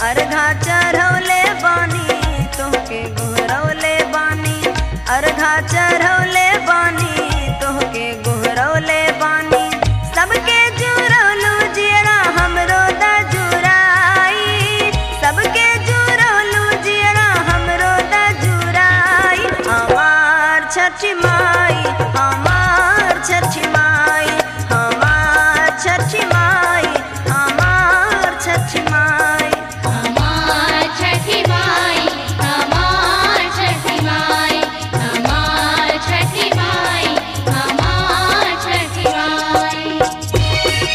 अर्घा चढ़ौले बानी तोहके गोहरौले बानी अर्घा चढ़ौले बानी तोहके गोहरौले बानी सबके जुरौलू जियरा हमरो दा जुराई सबके जुरौलू जियरा हमरो दा जुराई हमार छठी माई हमार छठी माई हमार छठी माई हमार छठी माई हमार छठी माई हमार छठी माई हमार छठी माई हमार छठी माई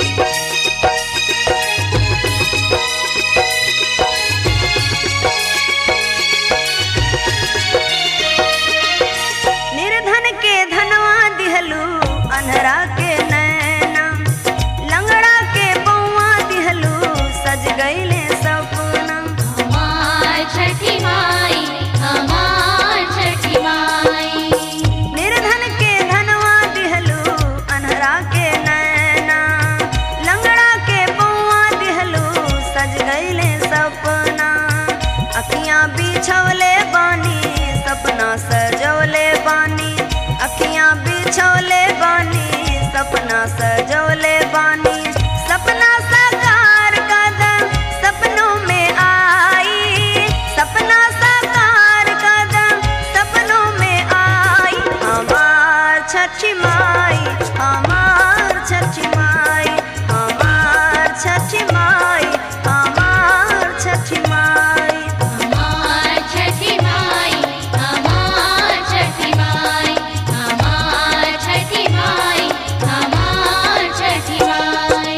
निर्धन के धनवा दिहलू अनहरा के नैना लंगड़ा के बउआ दिहलू सज गईले सपना हमार छठी माई हमार छठी माई निर्धन के धनवा दिहलू अनहरा के नैना लंगड़ा के बउआ दिहलू सज गईले सपना अखियां बिछौले बानी सपना सजौले बानी अखियां बिछौले बानी सपना सजौले बानी सपना साकार कदम सपनों में आई सपना साकार कदम सपनों में आई हमार छठी माई हमार छठी माई हमार छठी माई हमार छठी माई हमार छठी माई हमार छठी माई हमार छठी माई हमार छठी माई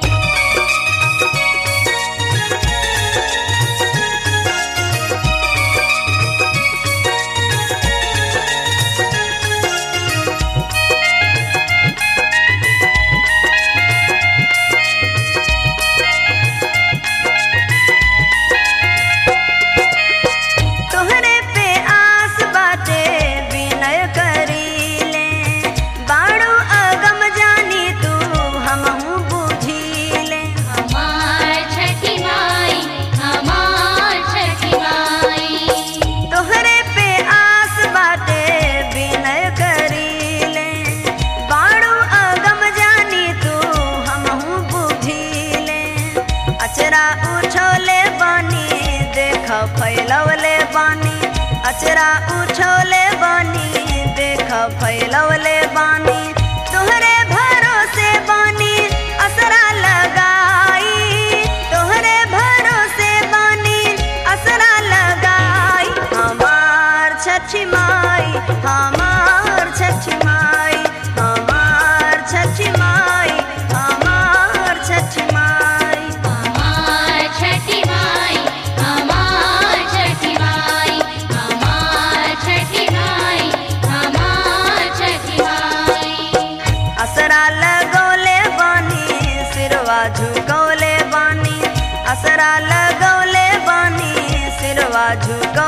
तोहरे पे आस बाटे विनय करीले बाड़ू अगम जानी तू हमहू बुझीले हमार छठी माई हमार छठी माई तोहरे पे आस बाटे विनय करीले बाड़ू अगम जानी तू हमहू बुझीले अचरा उछोले बानी देख फैलवले बानी अचरा उछोले बानी देख फैलवले बानी तोहरे भरोसे बानी असरा लगाई तोहरे भरोसे बानी असरा लगाई हमार छठी माई हमार छठी माई हमार छठी माई हमार छठी माई हमार छठी माई हमार छठी माई हमार छठी माई हमार छठी माई असरा लगौले बानी सिरवा झुकौले बानी असरा लगौले बानी सिरवा झुकौले